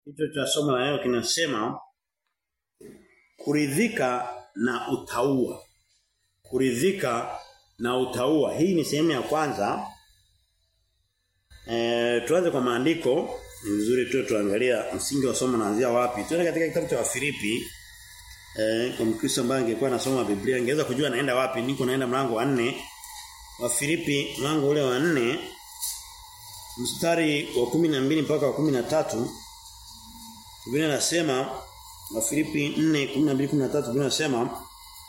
Kichwa cha somo la leo kinasema kuridhika na utaua. Kuridhika na utaua. Hii ni sehemu ya kwanza. Eh tuanze kwa maandiko. Ni vizuri tu tuangalia msingi wa somo naanzia wapi. Tuende katika kitabu cha Wafilipi. Eh kwa Mkristo ambaye angekuwa anasoma Biblia angeweza kujua naenda wapi. Niko naenda mlango wa 4. Wafilipi mlango ule wa 4 mstari wa 12 mpaka wa 13 Biblia inasema Wafilipi 4:12-13 Biblia inasema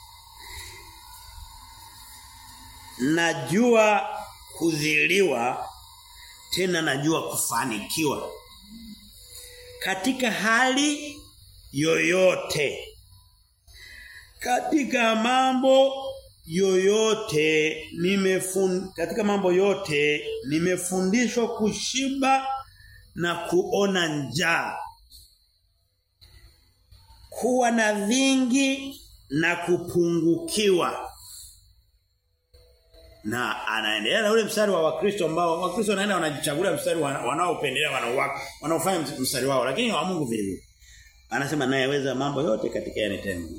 Najua kudhiliwa tena najua kufanikiwa katika hali yoyote katika mambo yoyote nimefun katika mambo yote nimefundishwa kushiba na kuona njaa kuwa na vingi na kupungukiwa na anaendelea na ule mstari wa Wakristo ambao Wakristo wanaenda wanajichagulia mstari wanaopendelea wanaowaka wanaofanya mstari wao lakini wa Mungu vile vile anasema nayeweza mambo yote katika yanitenda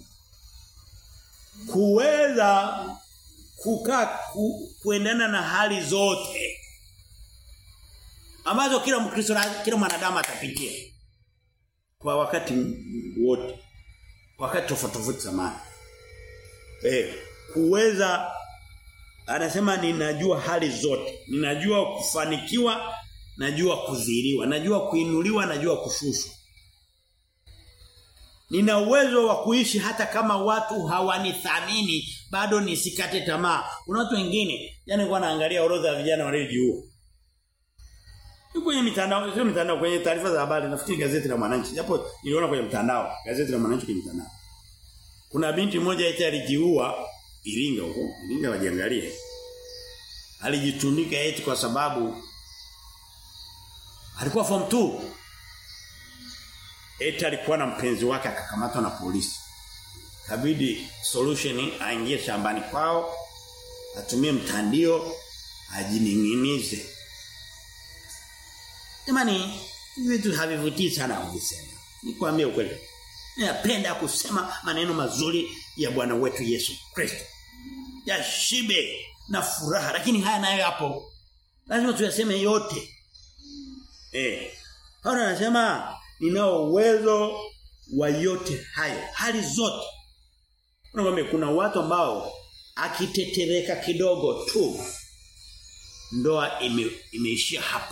kuweza kukaa ku, kuendana na hali zote ambazo kila mkristo kila mwanadamu atapitia kwa wakati wote wakati tofauti tofauti zamani eh kuweza anasema ninajua hali zote ninajua kufanikiwa najua kudhiriwa najua kuinuliwa najua kushushwa Nina uwezo wa kuishi hata kama watu hawanithamini bado nisikate tamaa. Kuna watu wengine yani kwa naangalia orodha ya vijana waliojiua. Kwenye mitandao, sio mitandao kwenye taarifa za habari nafikiri gazeti la Mwananchi. Japo niliona kwenye mtandao, gazeti la Mwananchi kwenye mtandao. Kuna binti moja eti alijiua Iringa huko, Iringa wajiangalie. Alijitundika eti kwa sababu alikuwa form 2 eti alikuwa na mpenzi wake akakamatwa na polisi. Kabidi solution aingie shambani kwao, atumie mtandio, ajininginize. Jamani, vitu havivutii sana kuvisema. Nikwambie ukweli. Ninapenda kusema maneno mazuri ya Bwana wetu Yesu Kristo. Ya shibe na furaha, lakini haya nayo hapo. Lazima tuyaseme yote. Eh. Paulo anasema ninao uwezo wa yote hayo hali zote unakwambia kuna watu ambao akitetereka kidogo tu ndoa ime, imeishia hapo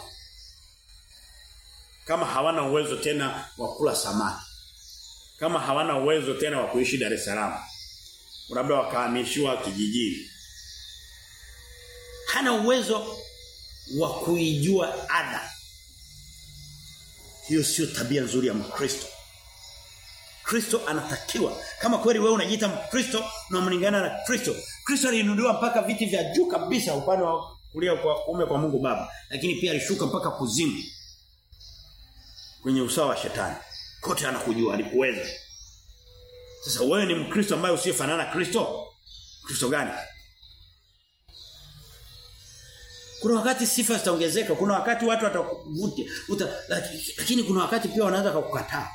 kama hawana uwezo tena wa kula samaki kama hawana uwezo tena wa kuishi Dar es Salaam labda wakahamishiwa kijijini hana uwezo wa kuijua ada hiyo sio tabia nzuri ya Mkristo. Kristo anatakiwa kama kweli wewe unajiita Mkristo na mlingana na Kristo. Kristo aliinuliwa mpaka viti vya juu kabisa upande wa kulia kwa kuume kwa Mungu Baba, lakini pia alishuka mpaka kuzimu. Kwenye usawa wa shetani. Kote anakujua alikuweza. Sasa wewe ni Mkristo ambaye usiyefanana na Kristo? Kristo gani? Kuna wakati sifa zitaongezeka, kuna wakati watu watakuvutia, lakini kuna wakati pia wanaweza kukukataa.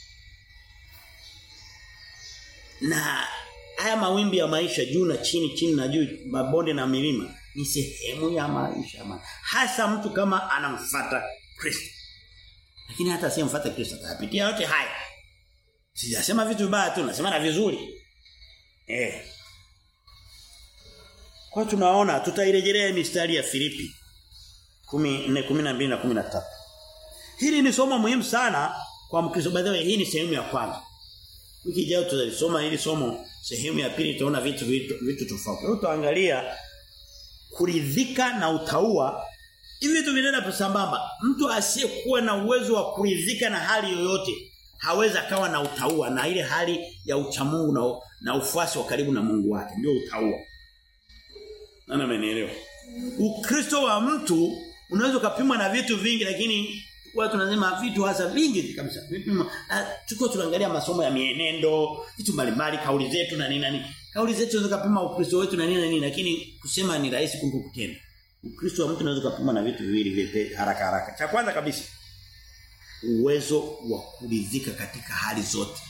Na haya mawimbi ya maisha juu na chini, chini na juu, mabonde na milima ni sehemu ya maisha man. Hasa mtu kama anamfuata Kristo. Lakini hata asiyemfuata Kristo atapitia yote haya. Sijasema vitu vibaya tu, nasema na vizuri. Eh. Kwa tunaona tutairejelea mistari ya Filipi 14:12 na 13. Hili ni somo muhimu sana kwa Mkristo. By the way, hii ni sehemu ya kwanza. Wiki ijayo tutalisoma hili somo sehemu ya pili tutaona vitu vitu, vitu tofauti. Leo tutaangalia kuridhika na utaua. Hivi vitu vinaenda sambamba. Mtu asiyekuwa na uwezo wa kuridhika na hali yoyote hawezi akawa na utaua na ile hali ya uchamungu na, na ufuasi wa karibu na Mungu wake ndio utaua. Nani amenielewa? Ukristo wa mtu unaweza kupimwa na vitu vingi lakini watu tunasema vitu hasa vingi kabisa. Vipimo tuko tunaangalia masomo ya mienendo, vitu mbalimbali, kauli zetu na nini nini. Kauli zetu zinaweza kupima Ukristo wetu na nini na nini lakini kusema ni rahisi kuliko kutenda. Ukristo wa mtu unaweza kupima na vitu viwili vipi haraka haraka. Cha kwanza kabisa uwezo wa kuridhika katika hali zote.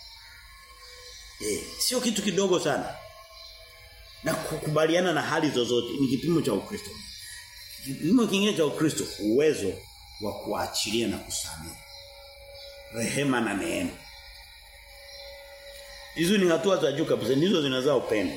Eh, sio kitu kidogo sana. Na kukubaliana na hali zozote ni kipimo cha Ukristo. Kipimo kingine cha Ukristo uwezo wa kuachilia na kusamehe. Rehema na neema. Hizo ni hatua za juu kabisa, ndizo zinazaa upendo.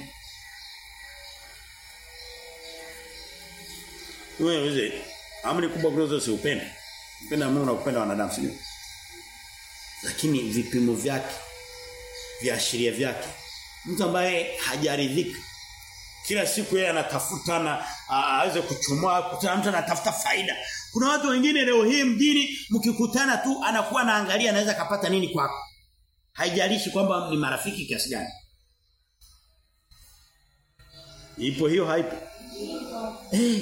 Wewe wewe amri kubwa kuliko si upendo. Upenda Mungu na kupenda wanadamu sio? Lakini vipimo vyake viashiria vyake. Mtu ambaye hajaridhika kila siku yeye anatafuta na aweze kuchomoa kutana mtu anatafuta faida. Kuna watu wengine leo hii mjini mkikutana tu anakuwa anaangalia anaweza kapata nini kwako. Haijalishi kwamba ni marafiki kiasi gani. Ipo hiyo haipo. Eh. Hey.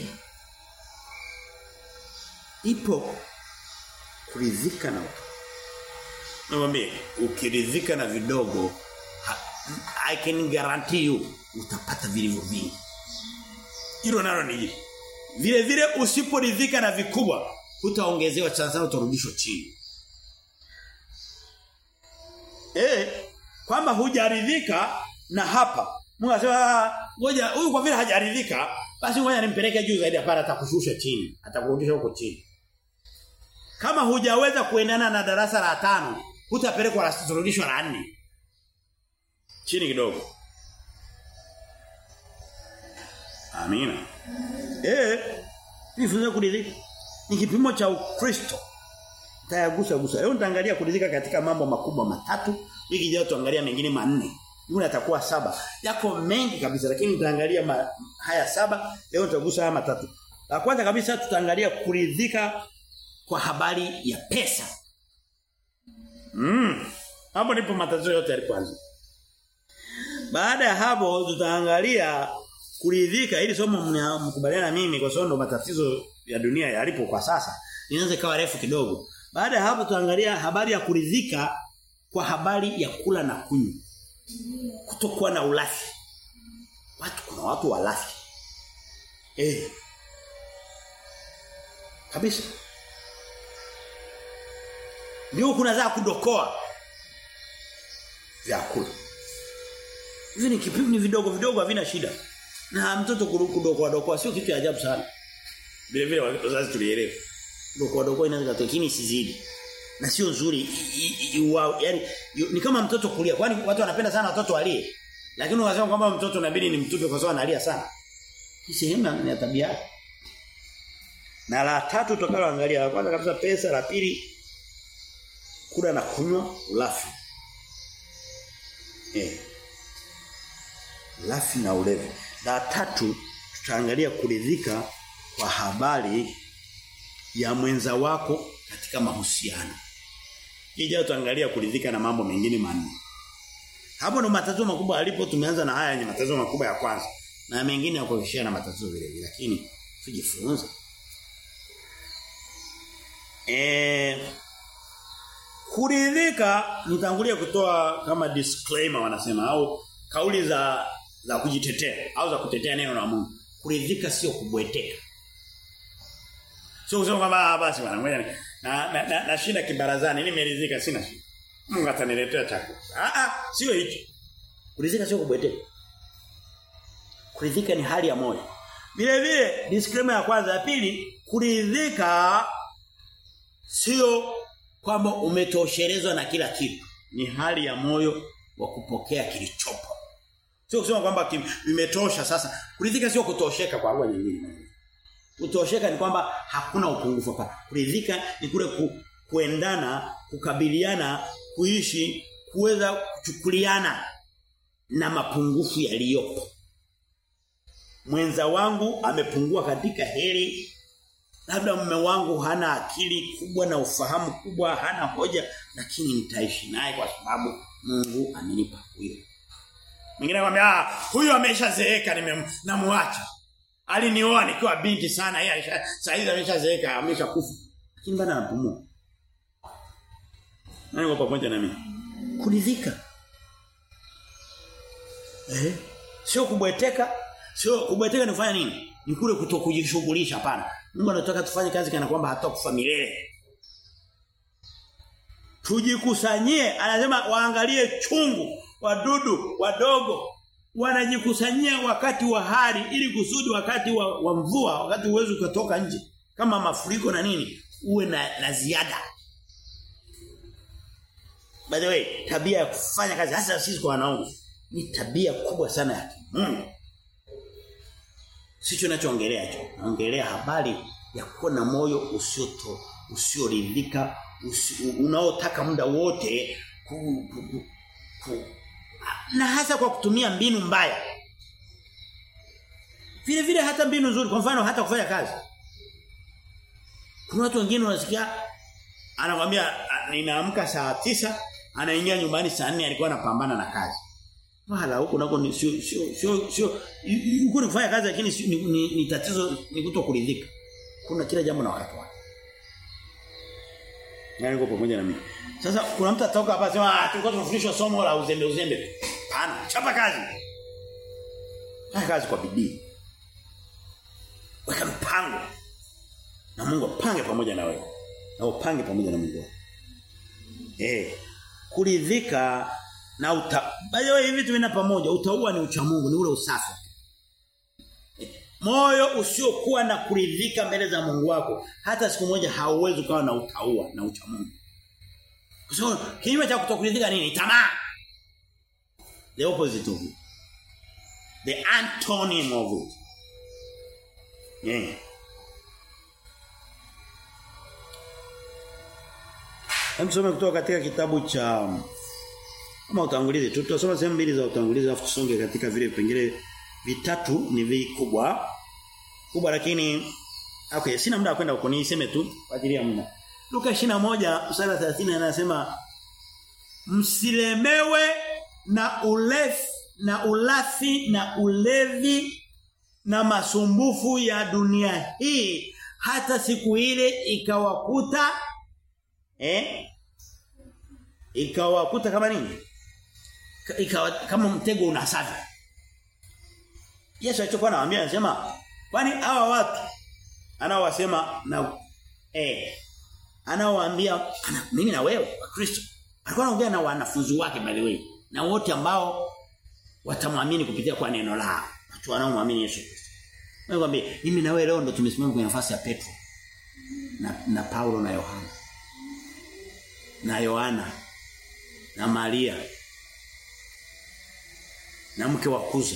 Ipo kuridhika na Nakwambia ukiridhika na vidogo I can guarantee you utapata vilivyo vingi. Hilo nalo ni hili. Vile vile usiporidhika na vikubwa utaongezewa sana utarudishwa chini. Eh, kwamba hujaridhika na hapa. Mungu anasema ngoja huyu kwa vile hajaridhika basi ngoja nimpeleke juu zaidi hapana atakushusha chini, atakurudisha huko chini. Kama hujaweza kuendana na darasa la tano, hutapelekwa la kurudishwa la nne. Chini kidogo. Amina. Eh, nifunza kuridhika. Ni kipimo cha Ukristo. Tayagusa gusa. Leo nitaangalia kuridhika katika mambo makubwa matatu. Wiki ijayo tuangalia mengine manne. Yule atakuwa saba. Yako mengi kabisa lakini nitaangalia ma, haya saba. Leo tutagusa haya matatu. La kwanza kabisa tutaangalia kuridhika kwa habari ya pesa. Mm. Hapo ndipo matatizo yote yalipoanza. Baada ya hapo tutaangalia kuridhika ili somo mkubaliana mimi kwa sababu ndo matatizo ya dunia yalipo kwa sasa. Inaweza ikawa refu kidogo. Baada ya hapo tutaangalia habari ya kuridhika kwa habari ya kula na kunywa. Kutokuwa na ulafi. Watu kuna watu walafi. Eh. Kabisa. Ndio kuna za kudokoa vyakula. Hivi ni kipimo ni vidogo vidogo havina shida. Na mtoto kudokoa dokoa sio kitu cha ajabu sana. Vile vile wazazi tulielewa. Dokoa dokoa inaweza kutokini sizidi. Na sio nzuri yani ni kama mtoto kulia kwani watu wanapenda sana watoto walie. Lakini unasema kwamba mtoto inabidi ni mtupe kwa sababu analia sana. Hii sehemu ya tabia yake. Na la tatu tutakalo angalia la kwanza kabisa pesa, la pili kula na kunywa ulafi. Eh. Lafi na ulevi. La tatu tutaangalia kuridhika kwa habari ya mwenza wako katika mahusiano. Kija tutaangalia kuridhika na mambo mengine manne. Hapo ndo matatizo makubwa alipo tumeanza na haya ni matatizo makubwa ya kwanza. Na mengine yako kishia na matatizo vile vile lakini tujifunze. Eh kuridhika nitangulia kutoa kama disclaimer wanasema au kauli za za kujitetea au za kutetea neno la Mungu. Kuridhika sio kubweteka. Sio kusema kwamba basi bwana ngoja na na, na, na shida kibarazani nimeridhika sina shida. Mungu ataniletea chakula. Ah ah sio hicho. Kuridhika sio kubweteka. Kuridhika ni hali ya moyo. Vile vile disclaimer ya kwanza ya pili kuridhika sio kwamba umetoshelezwa na kila kitu. Ni hali ya moyo wa kupokea kilichopo. Sio kusema kwamba imetosha sasa. Kuridhika sio kutosheka kwa lugha nyingine. Kutosheka ni kwamba hakuna upungufu hapa. Kuridhika ni kule ku, kuendana, kukabiliana, kuishi, kuweza kuchukuliana na mapungufu yaliyopo. Mwenza wangu amepungua katika heri labda mume wangu hana akili kubwa na ufahamu kubwa hana hoja lakini nitaishi naye kwa sababu Mungu amenipa huyo mwingine anamwambia ah huyo ameshazeeka nimemwacha alinioa nikiwa binti sana yeye sasa hivi ameshazeeka ameshakufa lakini bado anapumua nani kwa pamoja na mimi kuridhika eh sio kubweteka sio kubweteka ni kufanya nini ni kule kutokujishughulisha hapana Mungu anataka tufanye kazi kana kwamba hatakufa milele. tujikusanyie anasema waangalie chungu wadudu wadogo wanajikusanyia wakati wa hali ili kusudi wakati wa, wa mvua wakati uwezo ukatoka nje kama mafuriko na nini uwe na, na ziada by the way tabia ya kufanya kazi hasa sisi kwa wanaume ni tabia kubwa sana ya Mungu sicho ninachoongelea hicho naongelea habari ya kuwa na moyo usioto usioridhika usi, unaotaka muda wote ku, ku, ku, ku, na hasa kwa kutumia mbinu mbaya vile vile hata mbinu nzuri kwa mfano hata kufanya kazi kuna watu wengine unasikia anakwambia ninaamka saa tisa anaingia nyumbani saa 4 alikuwa anapambana na kazi wala huko nako ni sio sio sio sio huko ni kufanya kazi lakini ni, ni, ni tatizo ni kutokuridhika kuna kila jambo na wakati wake Yaani uko pamoja na mimi. Sasa kuna mtu atoka hapa sema ah tulikuwa tunafundishwa somo la uzembe uzembe. Hapana, chapa kazi. Fanya kazi kwa bidii. Weka mpango. Na Mungu apange pamoja na wewe. Na upange pamoja na Mungu. Eh. Kuridhika na uta Bayo hivi vitu vina pamoja. Utaua ni ucha Mungu, ni ule usafi. Moyo usiokuwa na kuridhika mbele za Mungu wako hata siku moja hauwezi ukawa na utaua na ucha Mungu. Kwa sababu kinyume cha kutokuridhika nini? Tamaa. The opposite of it. The antonym of it. Yeah. Hem kutoka katika kitabu cha kama utangulizi tutasoma sehemu mbili za utangulizi afu tusonge katika vile vipengele vitatu ni vikubwa kubwa lakini okay sina muda wa kwenda huko niseme tu kwa ajili ya muda Luka 21 mstari 30 anasema msilemewe na ulefi na ulafi na ulevi na masumbufu ya dunia hii hata siku ile ikawakuta eh ikawakuta kama nini ikawa kama mtego unasafi Yesu alichokuwa anawaambia anasema kwani hawa watu anaowasema na eh anaowaambia ana, mimi na wewe wa Kristo alikuwa anaongea na wanafunzi wake by the way na wote ambao watamwamini kupitia kwa neno lao watu wanaomwamini Yesu Kristo Nakwambia mimi na wewe leo ndo tumesimama kwenye nafasi ya Petro na na Paulo na Yohana na Yohana na Maria na mke wa Kuza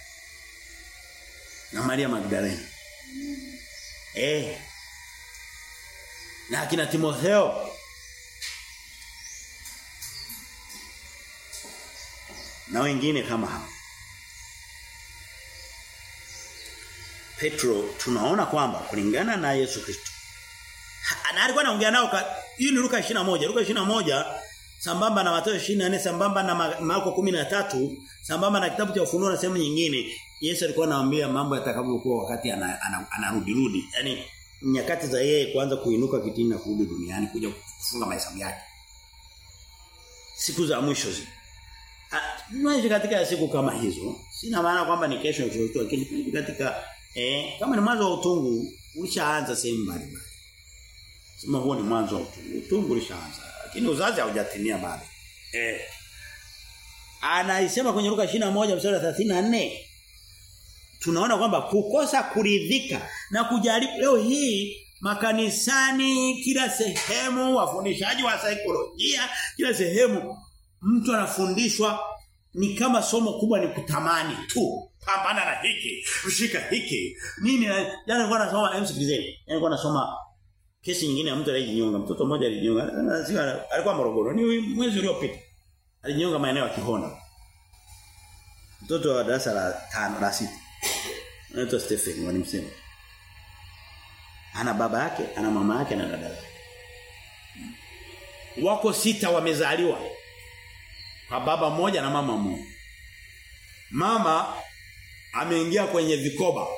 na Maria Magdalena. Eh. Na akina Timotheo. Na wengine kama hao. Petro tunaona kwamba kulingana na Yesu Kristo. Na alikuwa anaongea nao hii ni Luka 21. Luka 21 sambamba na Mathayo 24 sambamba na Marko 13 sambamba na kitabu cha Ufunuo na sehemu nyingine Yesu alikuwa anawaambia mambo yatakavyokuwa wakati anarudi ana, ana, ana rudi yani nyakati za yeye kuanza kuinuka kitini na kurudi duniani kuja kufunga mahesabu yake siku za mwisho zi Tunaishi katika siku kama hizo. Sina maana kwamba ni kesho kesho lakini katika eh kama ni mwanzo wa utungu ulishaanza sehemu mbalimbali. Sema huo ni mwanzo wa utungu. Utungu ulishaanza lakini uzazi haujatimia bado. Eh. Anaisema kwenye Luka 21 mstari wa 34 tunaona kwamba kukosa kuridhika na kujaribu leo hii makanisani kila sehemu wafundishaji wa saikolojia kila sehemu mtu anafundishwa ni kama somo kubwa ni kutamani tu pambana na hiki ushika hiki nini jana nilikuwa nasoma msikilizeni jana nilikuwa nasoma kesi nyingine ya mtu aliyejinyonga mtoto mmoja alijinyonga alikuwa Morogoro ni mwezi uliopita alijinyonga maeneo ya Kihonda mtoto wa darasa la 5 la 6 anaitwa Stephen wanimsema ana baba yake ana mama yake na dada yake wako sita wamezaliwa kwa baba mmoja na mama mmoja mama ameingia kwenye vikoba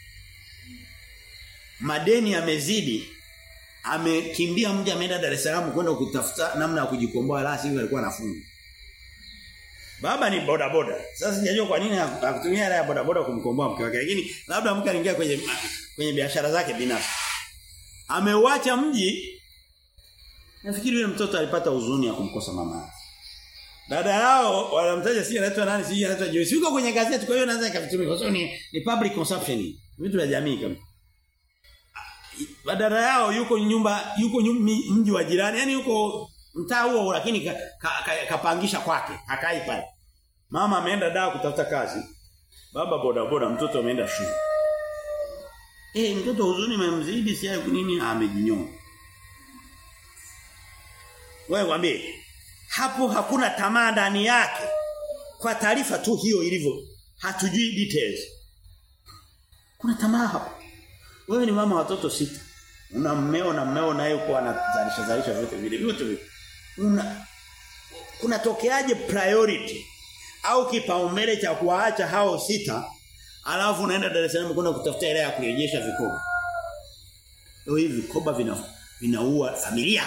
madeni yamezidi amekimbia mji ameenda Dar es Salaam kwenda kutafuta namna ya kujikomboa la sivyo alikuwa anafunga Baba ni boda boda. Sasa sijajua kwa nini hakutumia hela ya boda boda kumkomboa mke wake. Lakini labda mke aliingia kwenye kwenye biashara zake binafsi. Ameuacha mji Nafikiri yule mtoto alipata huzuni ya kumkosa mama yake. Dada yao wanamtaja si anaitwa nani si anaitwa Joyce. Yuko kwenye gazeti kwa hiyo naweza nikavitumia kwa sababu ni, ni public consumption. Vitu vya jamii kama. Dada yao yuko nyumba yuko mji wa jirani yani yuko mtaa huo lakini kapangisha ka, ka, ka kwake hakai pale. Mama ameenda dawa kutafuta kazi. Baba boda boda mtoto ameenda shule. Eh mtoto huzuni imemzidi si nini amejinyonga. Wewe mwambie hapo hakuna tamaa ndani yake. Kwa taarifa tu hiyo ilivyo. Hatujui details. Kuna tamaa hapo. Wewe ni mama watoto sita. Una mmeo na mmeo naye uko anazalisha zalisha vyote vile vyote vile. Una kunatokeaje priority au kipaumbele cha kuwaacha hao sita alafu unaenda Dar es Salaam kwenda kutafuta hela ya kurejesha vikoba. Leo hivi vikoba vina vinaua familia.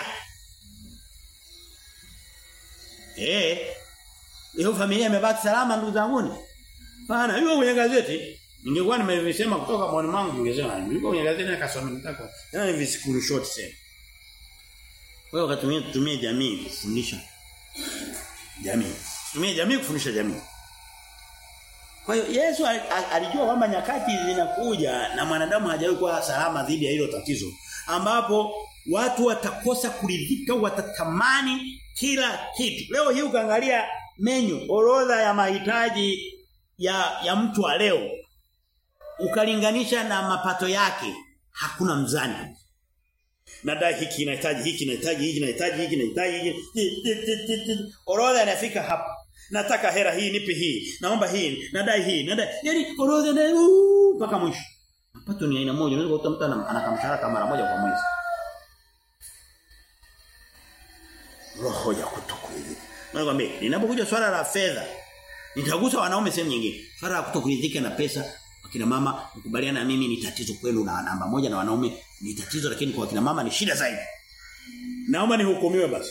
Eh. Hiyo familia imebaki salama ndugu zangu. Bana, hiyo kwenye gazeti ningekuwa nimevisema kutoka mwani mwangu ningesema yuko kwenye gazeti akasoma nitako. Tena ni visikuru short sana. Wewe ukatumia tutumie jamii kufundisha jamii. Tumie jamii kufundisha jamii. Kwa hiyo Yesu alijua kwamba nyakati zinakuja na mwanadamu hajawahi kuwa salama dhidi ya hilo tatizo ambapo watu watakosa kuridhika watatamani kila kitu. Leo hii ukaangalia menyu orodha ya mahitaji ya ya mtu wa leo ukalinganisha na mapato yake hakuna mzani. Nadai hiki inahitaji hiki inahitaji hiki inahitaji hiki inahitaji hiki. Orodha inafika hapa. Nataka hera hii nipe hii. Naomba hii, nadai hii, nadai. Yaani orodha na mpaka mwisho. Mapato ni aina moja. Unaweza kukuta mtu anakamshahara mara moja kwa mwezi. Roho ya kutokuridhika. Nakwambia, ninapokuja swala la fedha, nitagusa wanaume sehemu nyingine. Swala la kutokuridhika na pesa, wakina mama mkubaliana na mimi ni tatizo kwenu na namba moja na wanaume ni tatizo lakini kwa wakina mama ni shida zaidi. Naomba nihukumiwe basi.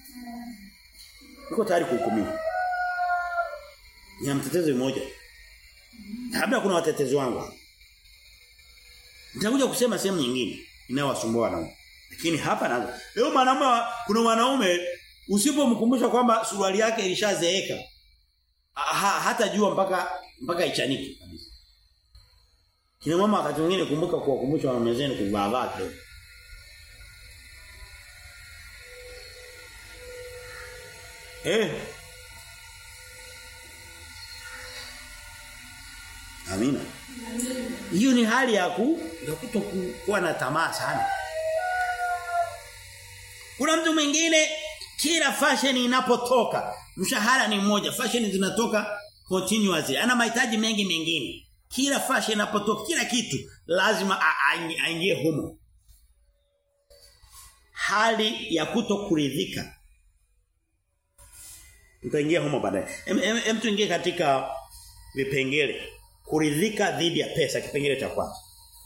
Niko tayari kuhukumiwa. Ni mtetezi mmoja. Labda kuna watetezi wangu. Nitakuja kusema sehemu nyingine inayowasumbua wanaume. Lakini hapa naanza. Leo mwanaume kuna wanaume usipomkumbusha kwamba suruali yake ilishazeeka ha, hata jua mpaka mpaka ichanike kabisa. Kina mama wakati mwingine kumbuka kuwakumbusha wanaume zenu kuvaa vaa kidogo. Eh. Amina. Hiyo ni hali ya ku ya kutokuwa na tamaa sana. Kuna mtu mwingine kila fashion inapotoka, mshahara ni mmoja, fashion zinatoka continuously. Ana mahitaji mengi mengine. Kila fashion inapotoka, kila kitu lazima aingie humo. Hali ya kutokuridhika. Tutaingia humo baadaye. Hem tuingie katika vipengele. Kuridhika dhidi ya pesa kipengele cha kwanza.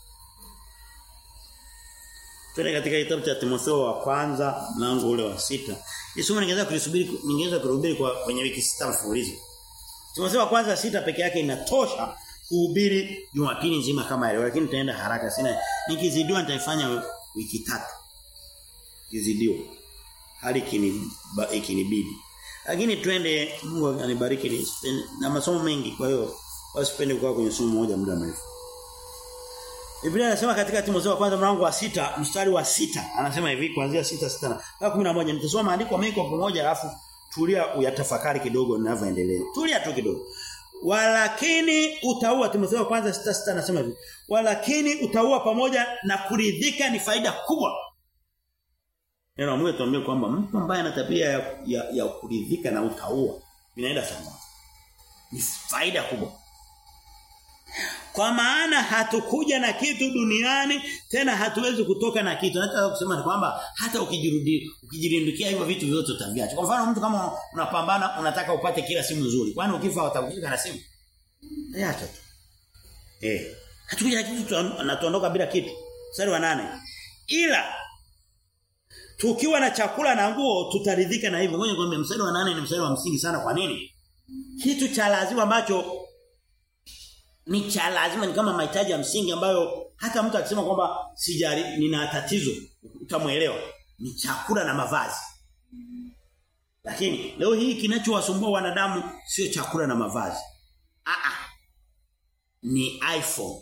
Tuende katika kitabu cha Timotheo wa kwanza mlango ule wa sita. Nisomo ningeweza kulisubiri ningeweza kuhubiri kwa kwenye wiki sita mfululizo. Timotheo wa kwanza sita peke yake inatosha kuhubiri Jumapili nzima kama leo lakini tutaenda haraka sina nikizidiwa nitaifanya wiki tatu. Kizidiwa. Hali ikinibidi. Lakini twende Mungu anibariki na masomo mengi kwa hiyo wasipende kukaa kwenye somo moja muda mrefu. Biblia inasema katika Timotheo wa kwanza mlango wa sita mstari wa sita anasema hivi kuanzia sita sita na 11 nitasoma maandiko mengi kwa pamoja alafu tulia uyatafakari kidogo ninavyoendelea. Tulia tu kidogo. Walakini utaua Timotheo wa kwanza sita sita anasema hivi. Walakini utaua pamoja na kuridhika ni faida kubwa. Neno Mungu tuambie kwamba mtu ambaye ana tabia ya, ya, ya kuridhika na utaua vinaenda sawa. Ni faida kubwa. Kwa maana hatukuja na kitu duniani tena hatuwezi kutoka na kitu. Nataka kusema ni kwamba hata ukijirudi ukijirindikia hivyo vitu vyote utaviacha. Kwa mfano mtu kama unapambana unataka upate kila simu nzuri. Kwani ukifa utakushika na simu? Acha tu. Eh. Hatukuja na kitu na tuondoka bila kitu. Mstari wa nane Ila tukiwa na chakula na nguo tutaridhika na hivyo. Ngoja nikwambie mstari wa nane ni mstari wa msingi sana kwa nini? Kitu cha lazima ambacho ni cha lazima ni kama mahitaji ya msingi ambayo hata mtu akisema kwamba sijari nina tatizo utamuelewa ni chakula na mavazi. Lakini leo hii kinachowasumbua wanadamu sio chakula na mavazi. Ah ah. Ni iPhone.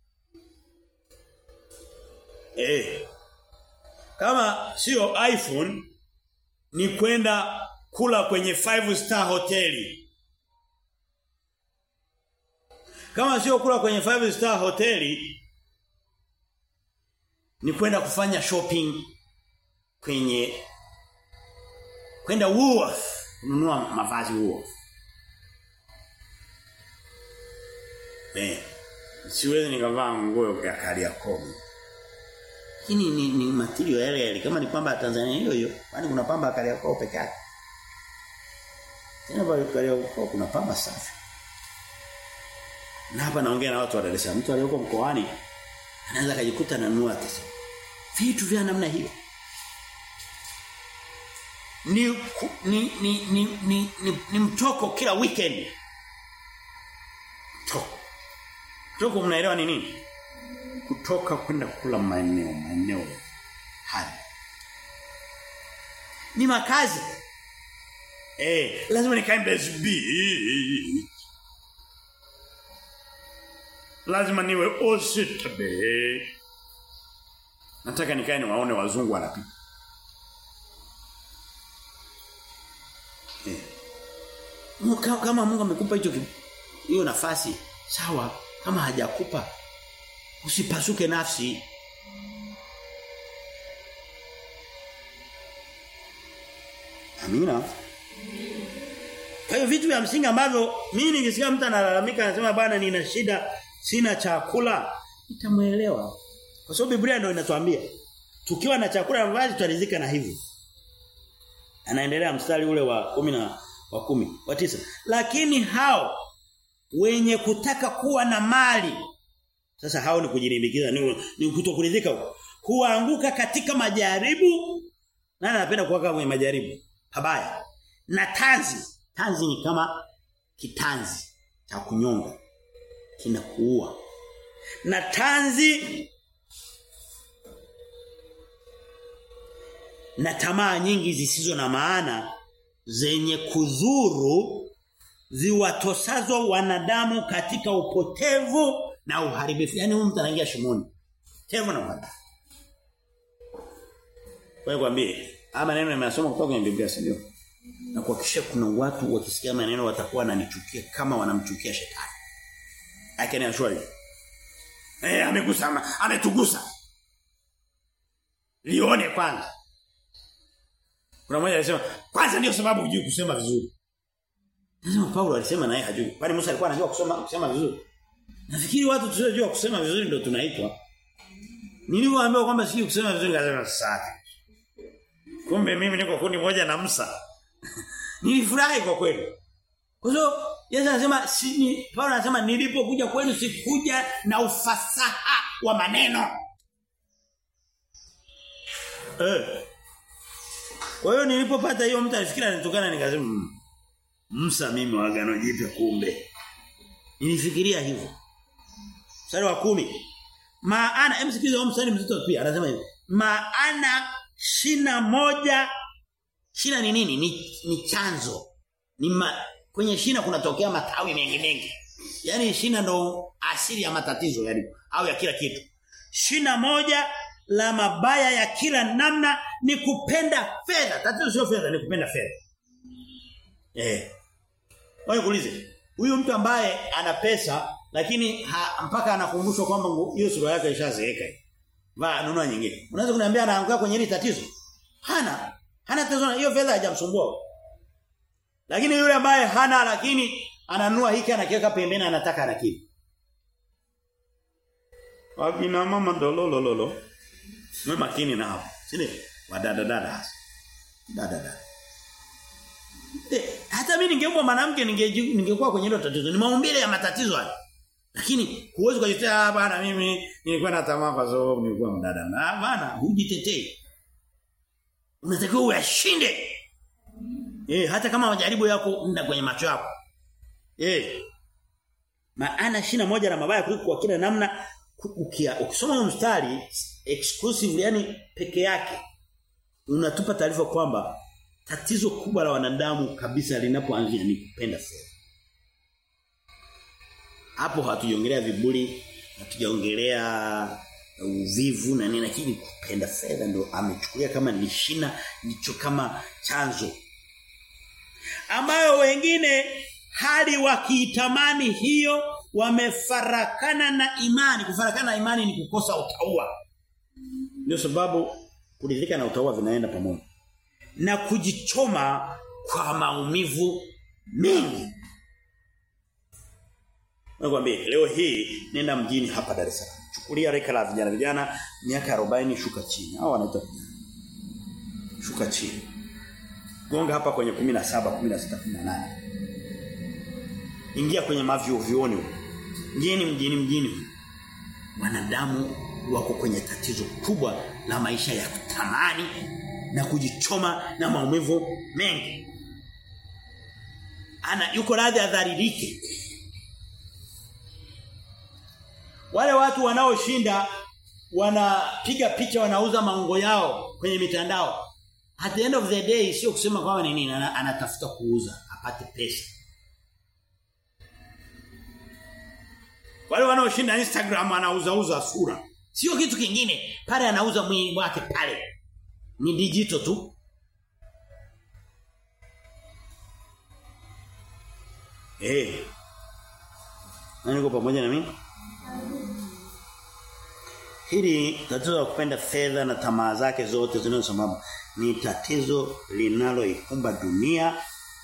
Eh. Kama sio iPhone ni kwenda kula kwenye five star hoteli. Kama sio kula kwenye five star hoteli ni kwenda kufanya shopping kwenye kwenda Woolworth kununua mavazi Woolworth. Eh. Siwezi nikavaa nguo ya Kariakoo. Hii ni, ni material yale yale kama ni pamba ya Tanzania hiyo hiyo. Kwani kuna pamba ya Kariakoo peke yake. Tena pale Kariakoo kuna pamba safi. Na hapa naongea na watu wa Dar es Salaam. Mtu aliyoko mkoani anaweza kujikuta ananunua tesa. Vitu vya namna hiyo. Ni ni ni ni ni, ni, ni mtoko kila weekend. Mtoko. Mtoko mnaelewa ni nini? Kutoka kwenda kula maeneo maeneo haya. Ni makazi. Eh, lazima nikae Mbezi Beach. Lazima niwe Ositabe. Nataka nikae niwaone wazungu wanapita. Eh. Kama Mungu amekupa hicho hiyo nafasi, sawa. Kama hajakupa usipasuke nafsi. Amina. Kwa hiyo vitu vya msingi ambavyo mimi nikisikia mtu analalamika anasema bwana nina shida sina chakula nitamuelewa. Kwa sababu Biblia ndio inatuambia tukiwa na chakula na mavazi tutaridhika na hivyo. Anaendelea mstari ule wa kumi na wa kumi, wa tisa. Lakini hao wenye kutaka kuwa na mali sasa hao ni kujilimbikiza ni, ni kutokuridhika huko. Huanguka katika majaribu. Nani anapenda kuwaka kwenye majaribu? Habaya. Na tanzi. Tanzi ni kama kitanzi cha kunyonga. Kinakuua. Na tanzi na tamaa nyingi zisizo na maana zenye kudhuru ziwatosazo wanadamu katika upotevu na uharibifu. Yaani huyu mtu anaingia shimoni. Tevu na uharibifu. Kwa kwambie, haya maneno nimeyasoma kutoka kwenye Biblia sio? Na kuhakikisha kuna watu wakisikia maneno watakuwa wananichukia kama wanamchukia shetani. I can assure you. Eh amegusa ametugusa. Lione kwanza. Kuna mmoja alisema, kwanza ndio sababu hujui kusema vizuri. Nasema Paulo alisema naye hajui. Kwani Musa alikuwa anajua kusoma kusema vizuri? Nafikiri watu tusiojua kusema vizuri ndio tunaitwa. Nilipoambiwa kwamba sijui kusema vizuri nikasema sasa. Kumbe mimi niko kundi moja na Musa. Nilifurahi kwa kweli. Kwa hiyo Yesu anasema si ni, Paulo anasema nilipokuja kwenu sikuja na ufasaha wa maneno. Eh. Kwa hiyo nilipopata hiyo mtu alifikira nitokana nikasema mmm, Musa mimi wa agano jipya kumbe. Nilifikiria hivyo. Mstari wa kumi Maana emsikize mstari mzito pia anasema hivi. Maana shina moja shina ni nini? Ni, ni chanzo. Ni ma, kwenye shina kunatokea matawi mengi mengi. Yaani shina ndo asili ya matatizo yani au ya kila kitu. Shina moja la mabaya ya kila namna ni kupenda fedha. Tatizo sio fedha, ni kupenda fedha. Eh. Wewe kuulize, huyu mtu ambaye ana pesa lakini ha, mpaka anakumbushwa kwamba hiyo sura yake ishazeeka. Va nunua nyingine. Unaweza kuniambia anaanguka kwenye hili tatizo? Hana. Hana tatizo hiyo fedha haijamsumbua. Lakini yule ambaye hana lakini ananunua hiki anakiweka pembeni anataka anakili. Wakina mama ndolololo. Mwe makini na hapo. Sile wadada dada hasa. Dada dada. Eh, hata mimi ningekuwa mwanamke ningekuwa kwenye hilo tatizo. Ni maumbile ya matatizo haya. Lakini huwezi kujitetea bana mimi nilikuwa na tamaa kwa sababu nilikuwa mdada. Na bana hujitetei. Unatakiwa uyashinde. Eh, hata kama majaribu yako nda kwenye macho yako. Eh. Maana shina moja la mabaya kuliko kwa kila namna ukia ukisoma mstari exclusive yani peke yake unatupa taarifa kwamba tatizo kubwa la wanadamu kabisa linapoanzia ni kupenda fedha. Hapo hatujongelea viburi, hatujaongelea uvivu na nini lakini kupenda fedha ndio amechukulia kama ni shina ndicho kama chanzo ambayo wengine hadi wakiitamani hiyo wamefarakana na imani kufarakana na imani ni kukosa utaua ndio sababu kuridhika na utaua vinaenda pamoja na kujichoma kwa maumivu mengi Nakwambia leo hii nenda mjini hapa Dar es Salaam. Chukulia reka la vijana vijana miaka 40 shuka chini. Hao wanaitwa vijana. Shuka chini. Gonga hapa kwenye 17, 16, 18. Ingia kwenye mavyo vioni. Mjini mjini mjini. Wanadamu wako kwenye tatizo kubwa la maisha ya kutamani na kujichoma na maumivu mengi. Ana yuko radhi adharirike wale watu wanaoshinda wanapiga picha wanauza maungo yao kwenye mitandao at the end of the day sio kusema kwamba ni nini anatafuta kuuza apate pesa wale wanaoshinda Instagram anauza uza sura sio kitu kingine pale anauza mwili wake pale ni digital tu eh hey. nani uko pamoja na mimi Hili tatizo la kupenda fedha na tamaa zake zote zinazosimama ni tatizo linaloikumba dunia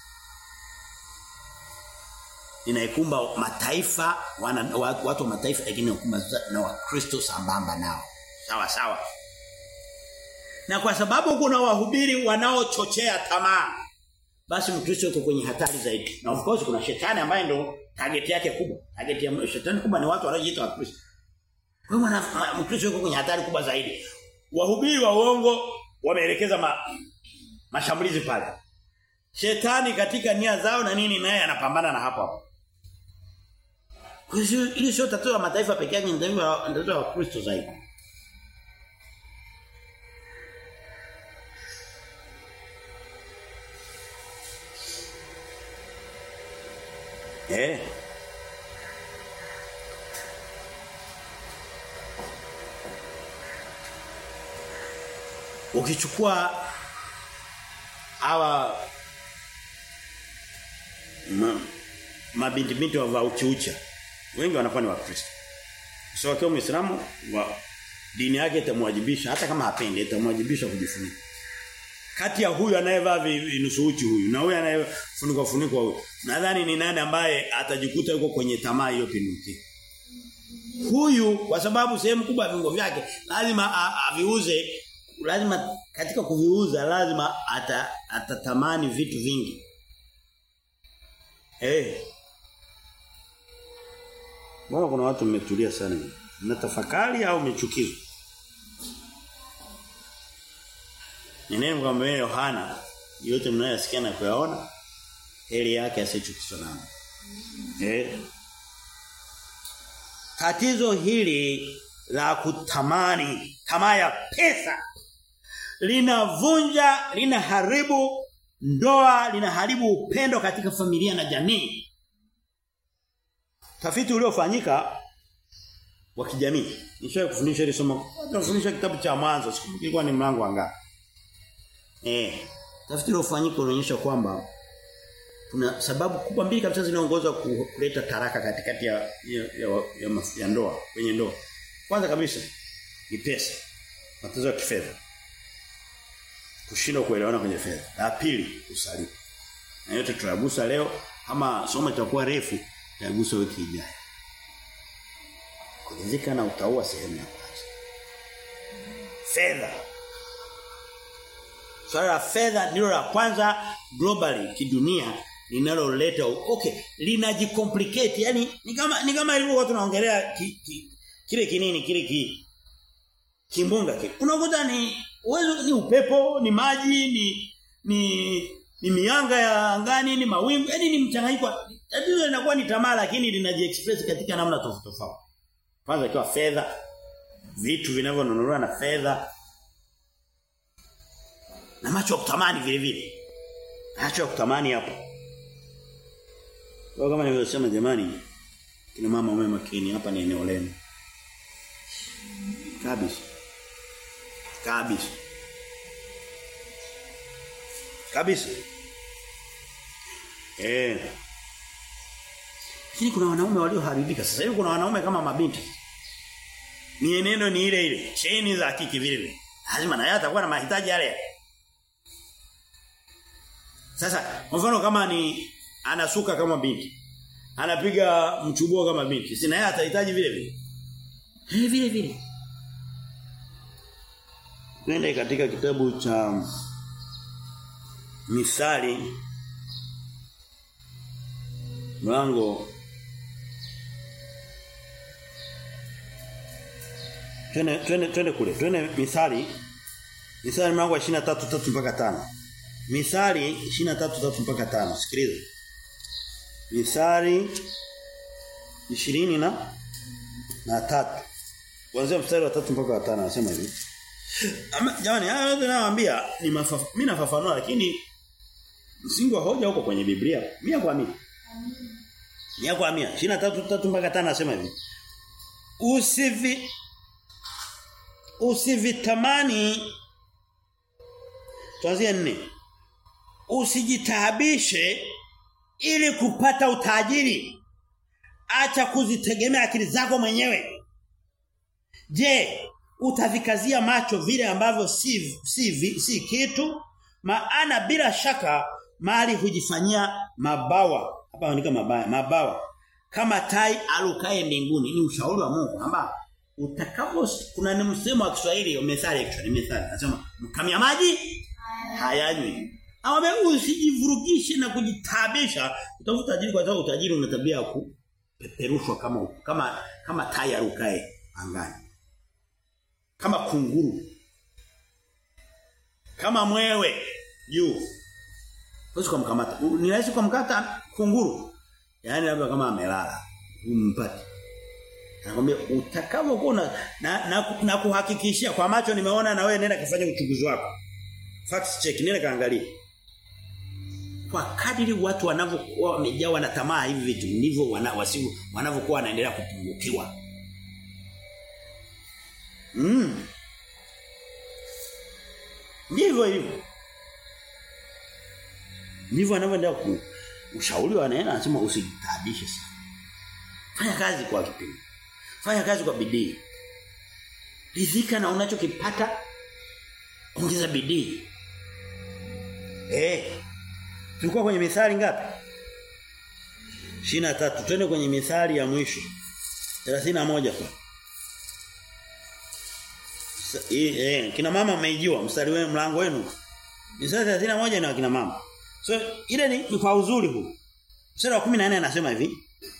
linaikumba mataifa wana, watu wa mataifa lakini inakumba na wakristo sambamba nao sawa sawa na kwa sababu kuna wahubiri wanaochochea tamaa basi mkristo yuko kwenye hatari zaidi na of course kuna shetani ambaye ndo target yake kubwa target ya shetani kubwa ni watu wanaojiita wakristo kwa hiyo mkristo yuko kwenye hatari kubwa zaidi. Wahubiri wa uongo wameelekeza ma, mashambulizi pale. Shetani katika nia zao na nini naye anapambana na hapo hapo. Kwa hiyo ile sio tatizo la mataifa pekee yake ni tatizo la Wakristo zaidi. Eh ukichukua hawa ma, mabinti binti wa uchiucha wengi wanakuwa ni wakristo sio wakiwa muislamu wa dini yake itamwajibisha hata kama hapendi itamwajibisha kujifunika kati ya huyu anayevaa vinusu uchi huyu na huyu anayefunikwa funikwa huyu nadhani ni nani ambaye atajikuta yuko kwenye tamaa hiyo pinuki huyu kwa sababu sehemu kubwa ya viungo vyake lazima aviuze lazima katika kuviuza lazima ata, atatamani vitu vingi. Eh. Hey. Mbona kuna watu mmetulia sana? Mnatafakari au mmechukizwa? Nineno kwamba Yohana yote mnayosikia na kuyaona heri yake asichukizwa nao. Eh. Tatizo hili la kutamani tamaa ya pesa linavunja linaharibu ndoa linaharibu upendo katika familia na jamii tafiti uliofanyika wa kijamii nishaye kufundisha ile somo tunafundisha kitabu cha mwanzo sikumbuki ilikuwa ni mlango wa ngapi eh tafiti uliofanyika unaonyesha kwamba kuna sababu kubwa mbili kabisa zinaongoza kuleta taraka katikati ya ya, ya, ya, ya ndoa kwenye ndoa kwanza kabisa ni pesa matatizo ya kifedha kushindwa kuelewana kwenye fedha. La pili, usaliti. Na yote tutagusa leo kama somo litakuwa refu, tutagusa wiki ijayo. Kuridhika na utaua sehemu ya kwanza. Fedha. Swala la fedha ndilo la kwanza globally kidunia linaloleta okay linajicomplicate yani ni kama ni kama ilivyokuwa tunaongelea ki, ki, kile kinini kile ki kimbunga kile unakuta ni uwezo ni upepo ni maji ni ni ni mianga ya angani ni mawingu yani ni mchanganyiko tatizo linakuwa ni tamaa lakini linajiexpress katika namna tofauti tofauti kwanza ikiwa fedha vitu vinavyonunuliwa na fedha Na macho ya kutamani vile vile. Macho ya kutamani hapo. Kwa kama nilivyosema jamani, kina mama mwe makini hapa ni eneo lenu. Kabisa. Kabisa. Kabisa. Eh. Lakini kuna wanaume walioharibika. Sasa hivi kuna wanaume kama mabinti. Mienendo ni ile ile. Cheni za kiki vile vile. Lazima na yeye atakuwa na mahitaji yale. Sasa kwa mfano kama ni anasuka kama binti. Anapiga mchubuo kama binti. Si na yeye atahitaji vile vile. Eh vile vile. Nenda katika kitabu cha Misali mlango Twende twende twende kule. Twende Misali. Misali mlango wa 23 3 mpaka 5. Misali 23 3 mpaka 5. Sikiliza. Misali 20 na na 3. Kuanzia mstari wa 3 mpaka wa 5 anasema hivi. Ama jamani, haya yote nawaambia ni mimi nafafanua lakini msingi wa hoja huko kwenye Biblia. Mia kwa mia. Mia kwa mia. 23 3 mpaka 5 anasema hivi. Usivi usivitamani tuanzie nne usijitaabishe ili kupata utajiri acha kuzitegemea akili zako mwenyewe je utavikazia macho vile ambavyo si si, si kitu maana bila shaka mali hujifanyia mabawa hapa andika mabaya mabawa kama tai alukae mbinguni ni ushauri wa Mungu kwamba utakapo kuna ni msemo wa Kiswahili methali actually methali anasema mkamia maji hayanywi Awame usijivurugishe na kujitabisha utafuta tajiri kwa sababu utajiri una tabia ya kupeperushwa kama kama kama tai arukae angani kama kunguru kama mwewe juu Huwezi kumkamata. Ni rahisi kumkata kunguru. Yaani labda kama amelala. Umpate. Anakuambia utakavyokuwa na, na, na, na kuhakikishia kwa macho nimeona na wewe nenda kafanya uchunguzi wako. Fact check nenda kaangalia. Kwa kadiri watu wanavyokuwa wamejawa na tamaa hivi vitu ndivyo wana, wasivu wanavyokuwa wanaendelea kupungukiwa. Mm. Ndivyo hivyo. Ndivyo anavyoendelea ku ushauri wa neno anasema usijitabishe sana. Fanya kazi kwa kipindi. Fanya kazi kwa bidii. Ridhika na unachokipata. Ongeza bidii. Eh. Tulikuwa kwenye mithali ngapi? 23. Twende kwenye mithali ya mwisho. 31 kwa. Eh, kina mama mmeijiwa mstari wenu mlango wenu. Mithali 31 ni wa kina mama. So ile ni, ni kwa uzuri huu. Mstari wa 14 anasema hivi.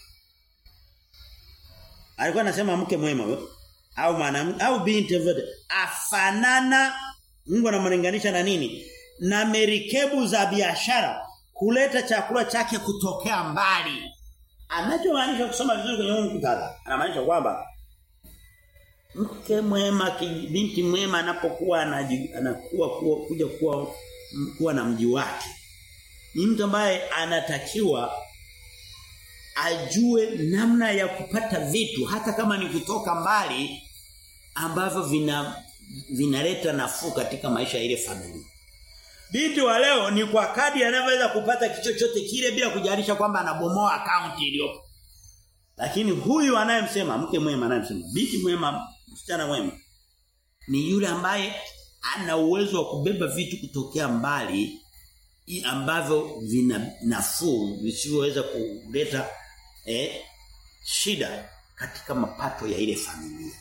Alikuwa anasema mke mwema we, au mwanamke au binti yote afanana Mungu anamlinganisha na nini? Na merikebu za biashara kuleta chakula chake kutokea mbali. Anachomaanisha kusoma vizuri kwenye huu mkutadha. Anamaanisha kwamba mke mwema binti mwema anapokuwa anakuwa kuwa, kuja kuwa kuwa na mji wake ni mtu ambaye anatakiwa ajue namna ya kupata vitu hata kama ni kutoka mbali ambavyo vina vinaleta nafuu katika maisha ya ile familia. Binti wa leo ni kwa kadi anavyoweza kupata kichochote kile bila kujalisha kwamba anabomoa akaunti iliyopo. Lakini huyu anayemsema mke mwema anayemsema binti mwema msichana mwema ni yule ambaye ana uwezo wa kubeba vitu kutokea mbali ambavyo vina nafuu visivyoweza kuleta eh, shida katika mapato ya ile familia.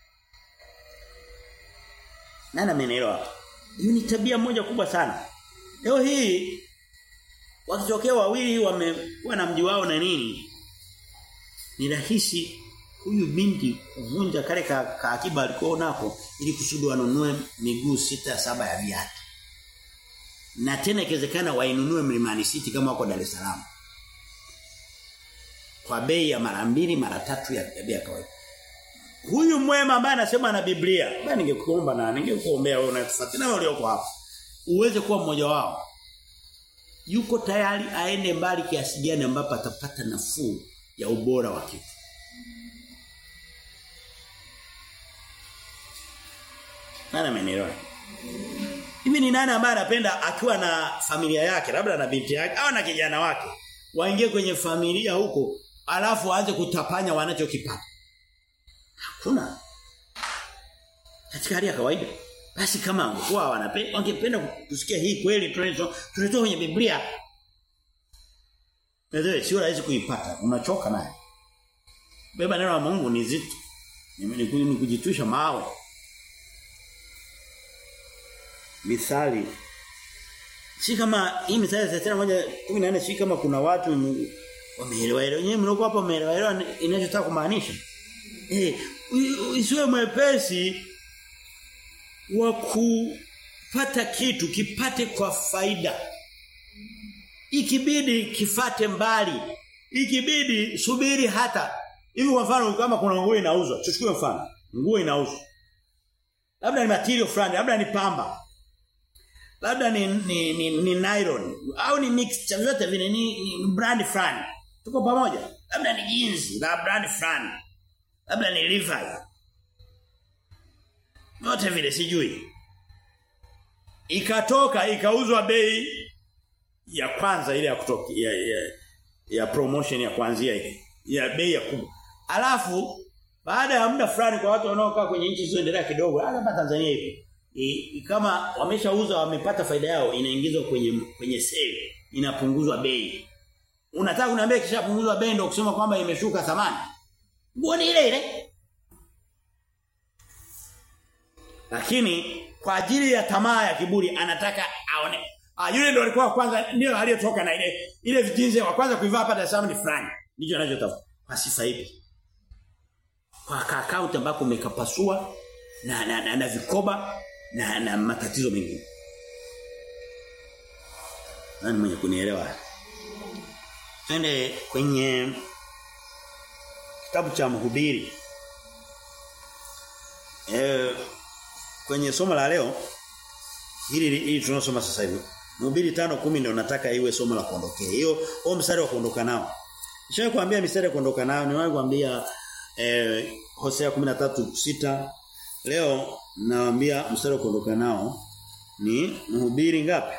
Nani amenielewa? Hiyo ni tabia moja kubwa sana. Leo hii wakitokea wawili wamekuwa na mji wao na nini? Ni rahisi huyu binti kuvunja kale ka, ka akiba alikuwa nako ili kusudi wanunue miguu sita saba ya viatu. Na tena ikiwezekana wainunue Mlimani City kama wako Dar es Salaam. Kwa bei ya mara mbili mara tatu ya bei ya kawaida. Huyu mwema ambaye anasema na Biblia, basi ningekuomba na ningekuombea wewe unafuatilia na ulioko hapa. uweze kuwa mmoja wao yuko tayari aende mbali kiasi gani ambapo atapata nafuu ya ubora wa kitu Nani amenielewa? Hivi ni nani ambaye anapenda akiwa na familia yake, labda na binti yake au na kijana wake, waingie kwenye familia huko, alafu aanze kutapanya wanachokipata? Hakuna. Katika hali ya kawaida. Basi kama wangekuwa wanapenda wangependa kusikia hii kweli tunazo tunatoa kwenye Biblia. Ndio sio rahisi kuipata, unachoka naye. Beba neno la Mungu ni zito. Ni kujitwisha mawe. Mithali si kama hii mithali ya 31 si kama kuna watu wameelewa ile wenyewe mloko hapo wameelewa inachotaka kumaanisha eh isiwe mwepesi wa kupata kitu kipate kwa faida ikibidi kifate mbali ikibidi subiri hata hivi kwa mfano kama kuna nguo inauzwa tuchukue mfano nguo inauzwa labda ni material fulani labda ni pamba labda ni ni, ni, ni nylon au ni mixture zote vile ni, ni brand fulani tuko pamoja labda ni jeans na brand fulani labda ni Levi yote vile sijui ikatoka ikauzwa bei ya kwanza ile ya kutoka ya, ya, ya promotion ya kuanzia ile ya bei ya kubwa alafu baada ya muda fulani kwa watu wanaokaa kwenye nchi zilizoendelea kidogo hapa Tanzania hivi I, kama wameshauza wamepata faida yao inaingizwa kwenye kwenye sale inapunguzwa bei unataka kuniambia kishapunguzwa bei ndio kusema kwamba imeshuka thamani nguo ni ile ile lakini kwa ajili ya tamaa ya kiburi anataka aone ah yule ndio alikuwa kwanza ndio aliyetoka na ile ile vijinzi wa kwanza kuivaa hapa Dar es Salaam ni fulani ndicho anachotafuta kwa sifa ipi kwa account ambako umekapasua na na, na, na vikoba na, na matatizo mengine. Nani mwenye kunielewa? Twende kwenye kitabu cha mhubiri. Eh kwenye somo la leo hili hili tunasoma sasa hivi. Mhubiri 5:10 ndio nataka iwe somo la kuondokea. Hiyo huo mstari wa kuondoka nao. Nishawahi kuambia mstari wa kuondoka nao, niwahi kuambia eh Hosea 13:6 Leo nawaambia mstari wa kuondoka nao ni mhubiri ngapi?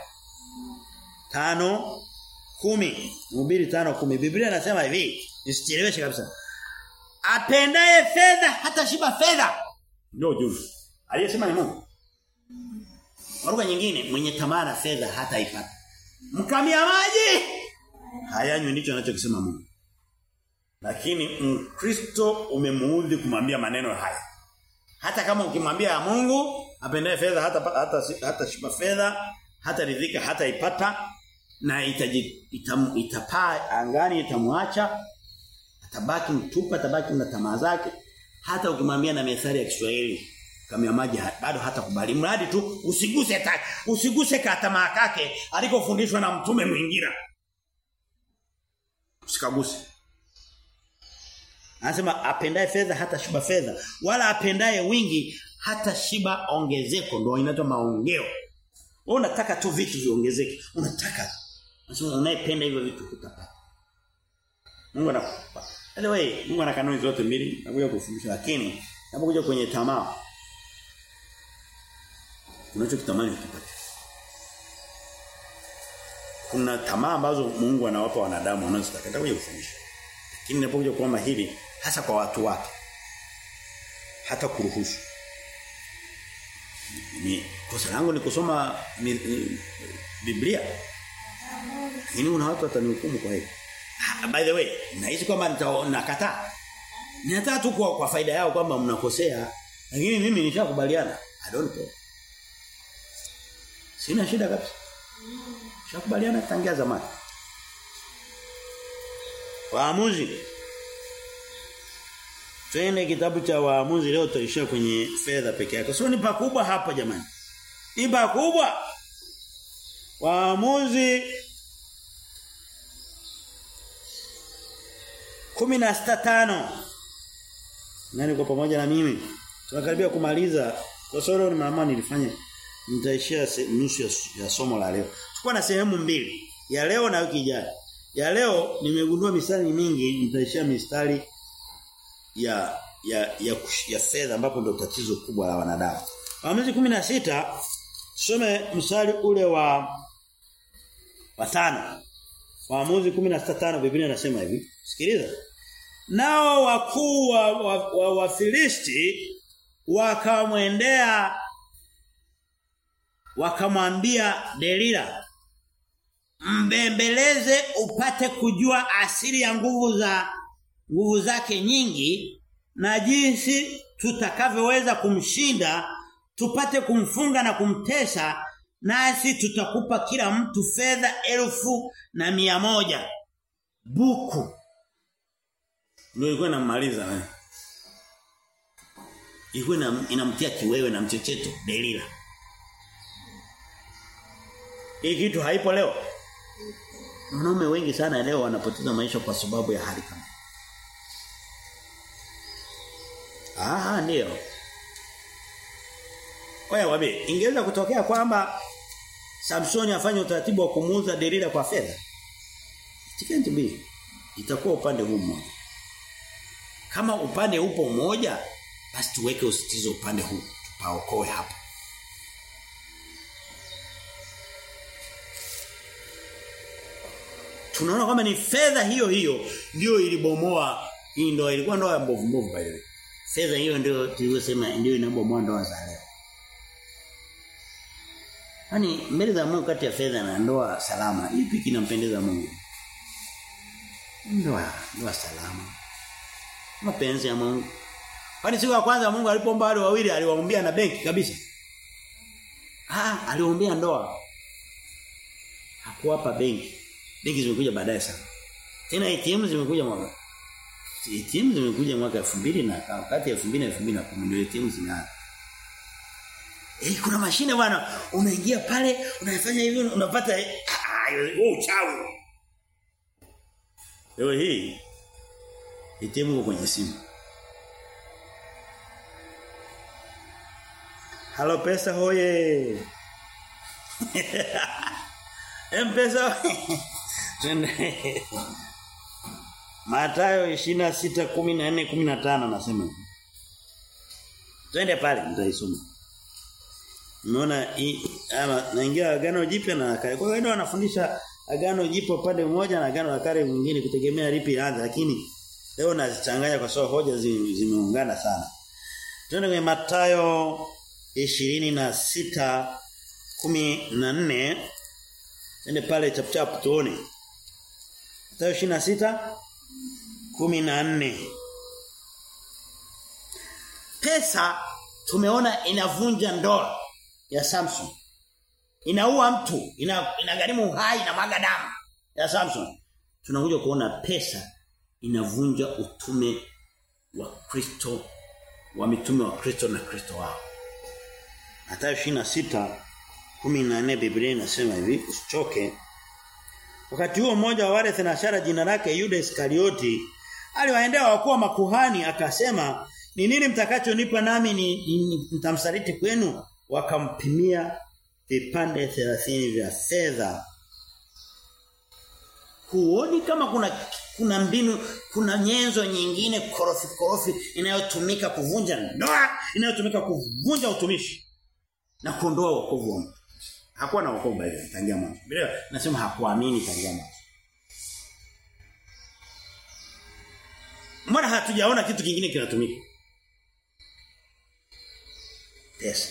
Tano kumi Mhubiri tano kumi Biblia inasema hivi, nisicheleweshe kabisa. Apendaye fedha hata shiba fedha. Ndio ujumbe. Aliyesema ni Mungu. Kwa nyingine mwenye tamaa na fedha hata ipata. Mkamia maji hayanywi ndicho anachokisema Mungu. Lakini Mkristo umemuudhi kumwambia maneno haya. Hata kama ukimwambia Mungu apendaye fedha hata hata hata shiba fedha, hata ridhika hata ipata na itaji, itam, itapaa angani itamwacha atabaki mtupu atabaki na tamaa zake hata ukimwambia na methali ya Kiswahili kama ya maji bado hata kubali mradi tu usiguse ta, usiguse katamaa kake alikofundishwa na mtume mwingine usikaguse Anasema apendaye fedha hata shiba fedha wala apendaye wingi hata shiba ongezeko ndio inaitwa maongeo. Wewe unataka tu vitu viongezeke. Unataka. Anasema unayependa hivyo vitu utapata. Mungu anakupa. Anyway, Mungu ana kanuni zote mbili nakuja kufundisha lakini unapokuja kwenye tamaa unachokitamani ukipata. Kuna tamaa ambazo Mungu anawapa wanadamu wanazotaka. Nitakuja kufundisha. Lakini ninapokuja kuomba hili hasa kwa watu wake hata kuruhusu ni kosa langu ni kusoma ni, ni, Biblia lakini una watu watanihukumu kwa hiyo by the way nahisi kwamba nakataa ninataka tu kwa, kwa faida yao kwamba mnakosea lakini mimi nishakubaliana i don't care sina shida kabisa nishakubaliana tangia zamani waamuzi Twende kitabu cha waamuzi leo tutaishia kwenye fedha peke yake. Sio ni pakubwa hapa jamani. Ni pakubwa. Waamuzi 16:5 Nani kwa pamoja na mimi? Tunakaribia kumaliza. Kwa sababu ni mama nilifanya nitaishia nusu ya, ya somo la leo. Tulikuwa na sehemu mbili, ya leo na wiki ijayo. Ya leo nimegundua mistari mingi, nitaishia mistari ya ya ya, ya fedha ambapo ndio tatizo kubwa la wanadamu. Waamuzi 16 tusome mstari ule wa wa tano. Waamuzi 16:5 Biblia inasema hivi. Sikiliza. Nao wakuu wa, wa, wa, wa Filisti wakamwendea wakamwambia Delila mbembeleze upate kujua asili ya nguvu za nguvu zake nyingi na jinsi tutakavyoweza kumshinda tupate kumfunga na kumtesa nasi tutakupa kila mtu fedha elfu na mia moja buku ndio ilikuwa inamaliza eh ilikuwa inamtia kiwewe na mchecheto Delila hii kitu haipo leo wanaume wengi sana leo wanapoteza maisha kwa sababu ya hali kama Ah ndio. Wewe wabe, ingeweza kutokea kwamba Samsoni afanye utaratibu wa kumuuza Delila kwa fedha. It can't be. Itakuwa upande huu mmoja. Kama upande upo mmoja, basi tuweke usitizo upande huu, tupaokoe hapa. Tunaona kwamba ni fedha hiyo hiyo ndio ilibomoa hii ndoa ilikuwa ndoa ya mbovu mbovu by the way. Fedha hiyo ndio tulivyosema ndio inabomoa ndoa za leo. Yaani mbele za Mungu kati ya fedha na ndoa salama, ipi kinampendeza Mungu? Ndoa, ndoa salama. Mapenzi ya Mungu. Kwani siku ya kwanza Mungu alipoomba wale wawili aliwaombea na benki kabisa. Ah, aliwaombea ndoa. Hakuwapa benki. Benki zimekuja baadaye sana. Tena ATM zimekuja mwaka ATM zimekuja mwaka 2000 na kati ya 2000 na 2010 ndio ATM zinaanza. Eh kuna mashine bwana unaingia pale unafanya hivi unapata wewe uchawi. Leo hii ATM iko kwenye simu. Halo pesa hoye. M-Pesa. Mathayo 26:14-15 nasema hivi. Twende pale nitaisoma. Umeona ama naingia agano jipya na kale. Kwa hiyo wanafundisha agano jipya upande mmoja na agano la kale mwingine kutegemea lipi anza lakini leo nazichanganya kwa sababu hoja zimeungana sana. Twende kwenye Mathayo 26 14 Twende pale chap chap tuone. Mathayo 26 14 Pesa tumeona inavunja ndoa ya Samson. Inaua mtu, ina inagharimu uhai na maga damu ya Samson. Tunakuja kuona pesa inavunja utume wa Kristo wa mitume wa Kristo na Kristo wao. Mathayo 26 14 Biblia inasema hivi usichoke Wakati huo mmoja wa wale thenashara jina lake Yuda Iskarioti aliwaendea wakuu makuhani akasema ni nini mtakachonipa nami ni nitamsaliti kwenu wakampimia vipande 30 vya fedha Huoni kama kuna kuna mbinu kuna nyenzo nyingine korofi korofi inayotumika kuvunja ndoa inayotumika kuvunja utumishi na kuondoa wokovu wa mtu hakuwa na wokovu bali tangia mwanzo. Bila nasema hakuamini tangia mwanzo. Mbona hatujaona kitu kingine kinatumika? Pesa.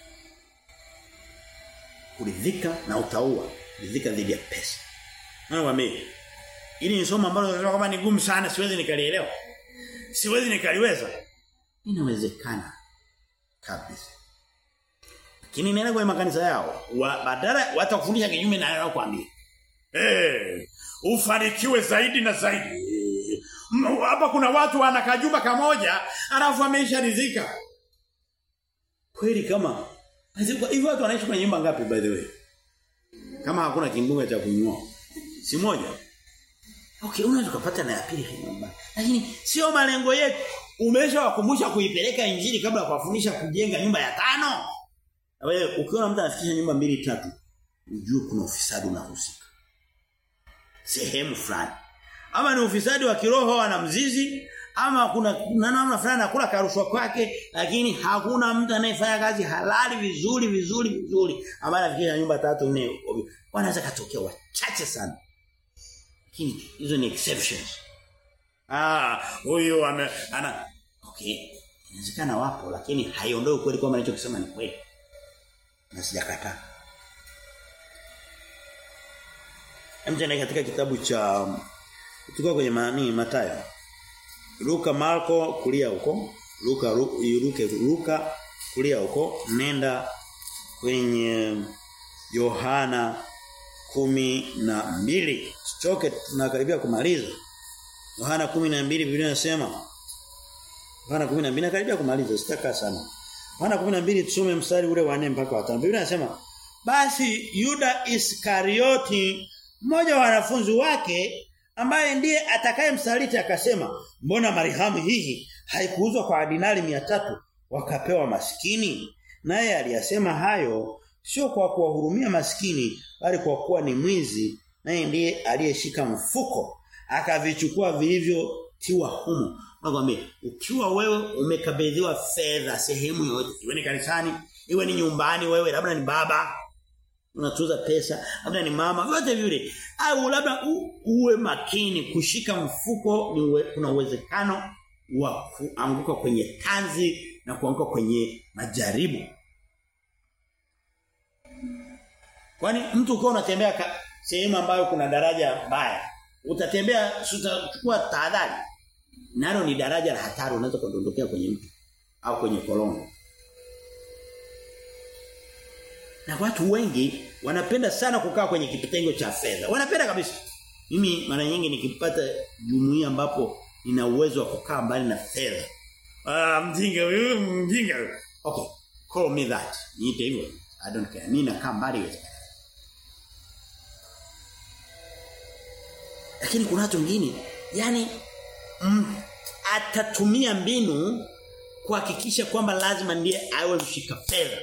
Kuridhika na utaua, kuridhika dhidi ya pesa. Mwana wame. Ili ni somo ambalo nasema kama ni gumu sana siwezi nikalielewa. Siwezi nikaliweza. Inawezekana kabisa. Lakini nenda kwenye makanisa yao, wa, badala watakufundisha kinyume na yao kwambia. Eh, hey, ufanikiwe zaidi na zaidi. Hapa kuna watu wana kajumba kamoja, alafu amesharidhika. Kweli kama hivi watu wanaishi kwenye nyumba ngapi by the way? Kama hakuna kimbunga cha kunyoa. Si moja. Okay, unaweza kupata na ya pili nyumba. Lakini sio malengo yetu. Umeshawakumbusha kuipeleka injili kabla ya kuwafundisha kujenga nyumba ya tano. Wewe ukiona mtu anafikisha nyumba mbili tatu, ujue kuna ufisadi unahusika. Sehemu fulani. Ama ni ufisadi wa kiroho ana mzizi ama kuna na namna fulani anakula karushwa kwake lakini hakuna mtu anayefanya kazi halali vizuri vizuri vizuri ambaye anafikisha nyumba tatu nne wanaweza katokea wachache sana lakini hizo ni exceptions ah huyu ame ana okay inawezekana wapo lakini haiondoi kweli kwamba anachokisema ni kweli na sijakataa Mtende katika kitabu cha tuko kwenye maani Mathayo Luka Marko kulia huko Luka Luka Luka kulia huko nenda kwenye Yohana kumi na mbili Sichoke tunakaribia kumaliza Yohana kumi na mbili Biblia inasema Yohana kumi na mbili nakaribia kumaliza sitaka sana Yohana kumi na mbili tusome mstari ule wa 4 mpaka wa 5 Biblia inasema basi Yuda Iskarioti mmoja wa wanafunzi wake ambaye ndiye atakayemsaliti akasema mbona marihamu hii haikuuzwa kwa dinari mia tatu wakapewa maskini naye aliyasema hayo sio kwa kuwahurumia maskini bali kwa kuwa ni mwizi naye ndiye aliyeshika mfuko akavichukua vilivyotiwa humo nakwambia ukiwa wewe umekabidhiwa fedha sehemu yoyote iwe ni kanisani iwe ni nyumbani wewe labda ni baba unatuza pesa labda ni mama yote vile au labda u, uwe makini kushika mfuko ni uwe, kuna uwezekano wa kuanguka kwenye tanzi na kuanguka kwenye majaribu kwani mtu ukiwa unatembea sehemu ambayo kuna daraja baya utatembea utachukua tahadhari nalo ni daraja la hatari unaweza kudondokea kwenye mtu au kwenye kolongo na watu wengi wanapenda sana kukaa kwenye kitengo cha fedha. Wanapenda kabisa. Mimi mara nyingi nikipata jumuiya ambapo nina uwezo wa kukaa mbali na fedha. Ah mjinga wewe mjinga. Okay, call me that. Niite hivyo. I don't care. Mimi nakaa mbali wewe. Lakini kuna watu wengine yani mm, atatumia mbinu kuhakikisha kwamba lazima ndiye awe mshika fedha.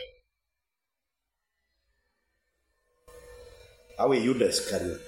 awe Yuda Iskarioti.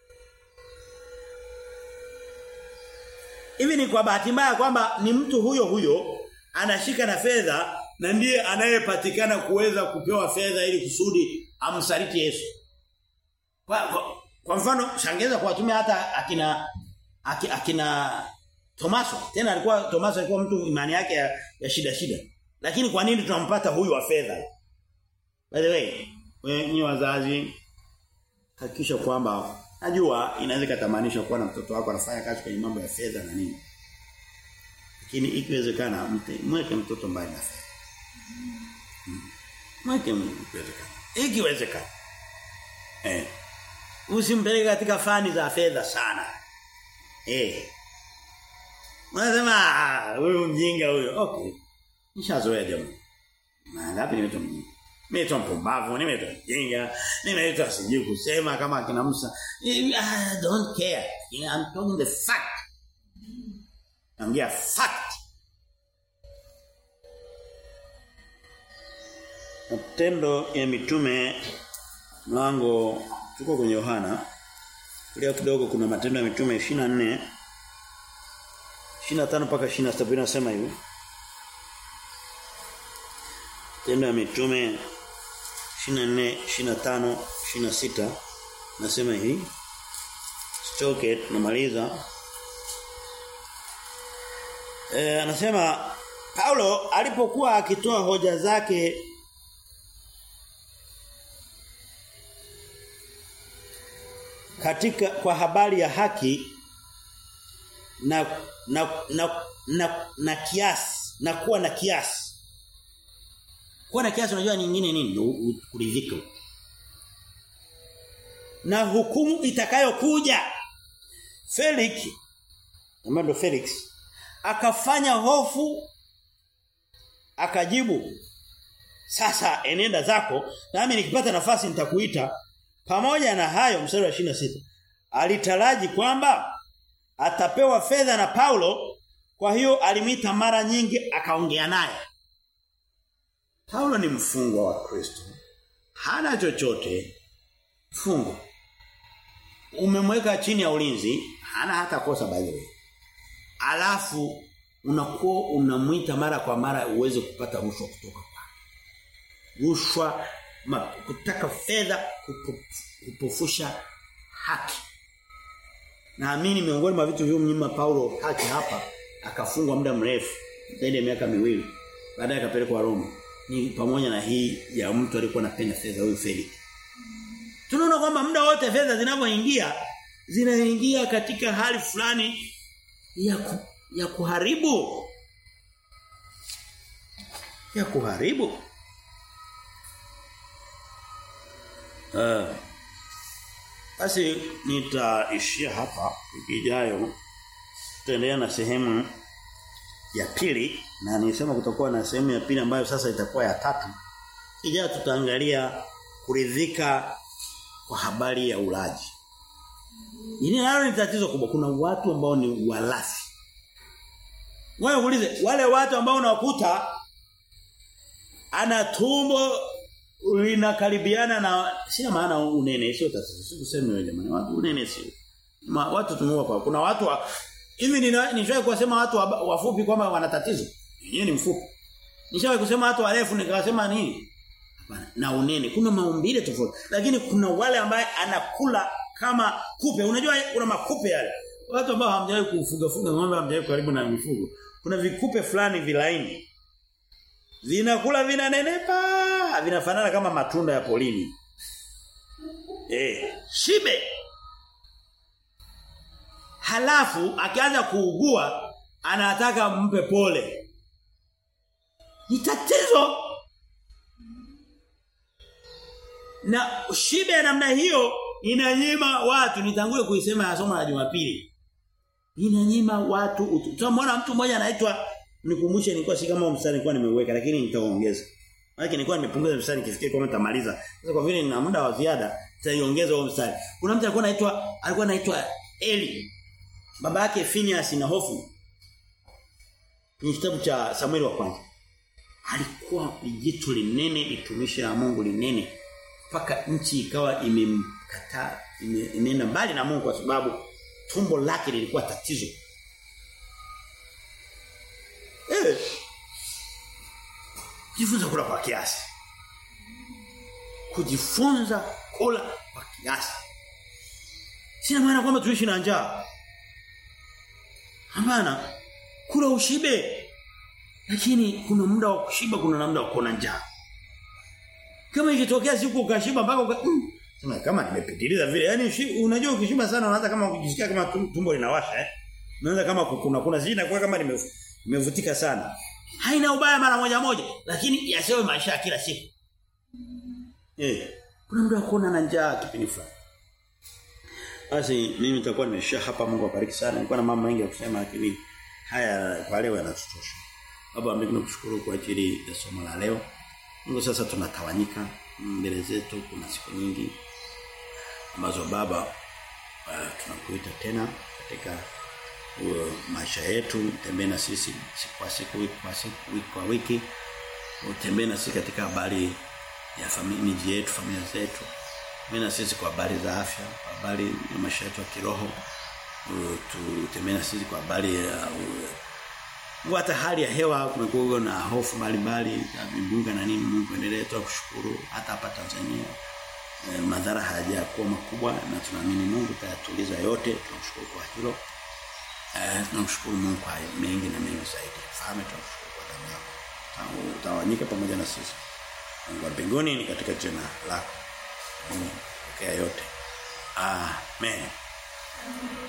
Hivi ni kwa bahati mbaya kwamba ni mtu huyo huyo anashika na fedha na ndiye anayepatikana kuweza kupewa fedha ili kusudi amsaliti Yesu. Kwa, kwa, kwa mfano shangeza kuwatumia hata akina akina Tomaso. Tena alikuwa Tomaso alikuwa mtu imani yake ya, ya shida shida. Lakini kwa nini tunampata huyu wa fedha? By the way, wenyewe wazazi hakikisha kwamba najua inaweza kutamanisha kuwa na mtoto wako anafanya kazi kwenye mambo ya fedha na nini. Lakini ikiwezekana mweke mtoto mbali na fedha. Mweke ikiwezekana. Ikiwezekana. Eh. Usimpeleke katika fani za fedha sana. Eh. Unasema huyu mjinga huyo. Okay. Nishazoea jamani. Mangapi nimeitwa mjinga? Nimeitwa mpumbavu, nimeitwa mjinga, nimeitwa sijui kusema kama akina Musa. I don't care. I'm talking the fact. Naongea fact. Matendo ya mitume mlango tuko kwenye Yohana. Kulia kidogo kuna matendo ya mitume 24 25 mpaka 27 inasema hivi. Tendo ya mitume 24, 25, 26 nasema hivi. Sichoke tunamaliza. Eh anasema Paulo alipokuwa akitoa hoja zake katika kwa habari ya haki na na na na, na kiasi na kuwa na kiasi kuwa na kiasi unajua nyingine nini kuridhika na hukumu itakayokuja Felix ambaye Felix akafanya hofu akajibu sasa enenda zako nami nikipata nafasi nitakuita pamoja na hayo mstari wa 26 alitaraji kwamba atapewa fedha na Paulo kwa hiyo alimita mara nyingi akaongea naye Paulo ni mfungwa wa Kristo. Hana chochote fungo. Umemweka chini ya ulinzi, hana hata kosa by the way. Alafu unakuwa unamwita mara kwa mara uweze kupata rushwa kutoka kwake. Rushwa ma, kutaka fedha kupo, kupofusha haki. Naamini miongoni mwa vitu vilivyomnyima Paulo haki hapa akafungwa muda mrefu zaidi ya miaka miwili baadaye akapelekwa Roma ni pamoja na hii ya mtu alikuwa anapenda fedha huyu Felix. Tunaona kwamba muda wote fedha zinavyoingia zinaingia katika hali fulani ya ku, ya kuharibu ya kuharibu uh, basi nitaishia hapa wiki ijayo tutaendelea na sehemu ya pili na nilisema kutakuwa na sehemu ya pili ambayo sasa itakuwa ya tatu. Ijayo tutaangalia kuridhika kwa habari ya ulaji. Hili nalo ni tatizo kubwa. Kuna watu ambao ni walafi. Wewe uulize wale watu ambao unakuta ana tumbo linakaribiana na sina maana unene sio tatizo. Sikuseme wewe jamani watu unene sio. Ma, watu tumeua kwa kuna watu wa, hivi nishawahi kusema watu wafupi kwamba wana tatizo. Yeye ni mfupi. Nishawahi kusema watu warefu nikawasema nini? Hapana. Na unene kuna maumbile tofauti. Lakini kuna wale ambaye anakula kama kupe. Unajua kuna makupe yale. Watu ambao hamjawahi kufuga fuga ng'ombe hamjawahi karibu na mifugo. Kuna vikupe fulani vilaini. Vinakula vinanenepa, vinafanana kama matunda ya polini. Eh, shibe. Halafu akianza kuugua anataka mpe pole. Ni tatizo. Na shibe ya namna hiyo inanyima watu nitangulie kuisema ya somo la Jumapili. Inanyima watu tutamwona mtu mmoja anaitwa nikumbushe nilikuwa si kama mstari nilikuwa nimeuweka lakini nitaongeza. Maana nilikuwa nimepunguza mstari nikifikia kama nitamaliza. Sasa kwa vile nina muda wa ziada nitaiongeza huo mstari. Kuna mtu alikuwa anaitwa alikuwa anaitwa Eli. Baba yake Phineas na Hofu. Ni kitabu cha Samuel wa kwanza. Alikuwa jitu linene litumishi la Mungu linene mpaka nchi ikawa imemkataa imeenda mbali na Mungu kwa sababu tumbo lake lilikuwa tatizo. Eh. Jifunza kula kwa kiasi. Kujifunza kula kwa kiasi. Sina maana kwamba tuishi na njaa. Hapana. Kula ushibe. Lakini kuna muda wa kushiba kuna muda wa kuona njaa. Kama ikitokea siku ukashiba mpaka uka mm, sema kama nimepitiliza vile. Yaani unajua ukishiba sana unaanza kama ukijisikia kama tumbo linawasha eh. Unaanza kama kuna kuna zina kwa kama nimevutika sana. Haina ubaya mara moja moja, lakini yasiwe maisha ya kila siku. Eh, kuna muda wa kuona na njaa kipindi fulani. Basi mimi nitakuwa nimeshia hapa Mungu awabariki sana. Nilikuwa na mambo mengi ya kusema lakini haya kwa leo yanatutosha. Baba mimi nakushukuru kwa ajili ya somo la leo. Mungu sasa tunatawanyika mbele zetu kuna siku nyingi ambazo baba uh, tunakuita tena katika uh, maisha yetu tembee na sisi siku kwa siku wiki kwa siku wiki kwa wiki utembee na sisi katika habari ya familia yetu familia zetu tembee na sisi kwa habari za afya kwa habari ya maisha yetu ya kiroho uh, tutembee na sisi kwa habari ya uh, Mungu hata hali ya hewa kumekuwa na hofu mbalimbali ya vimbunga na nini Mungu endelee tu kushukuru hata hapa Tanzania e, madhara hayajakuwa makubwa na tunaamini Mungu tayatuliza yote tunamshukuru kwa hilo eh tunamshukuru Mungu kwa mengi na mengi zaidi fahamu tunamshukuru kwa damu yako utawanyika pamoja na sisi Mungu wa mbinguni ni katika jina lako Mungu pokea yote amen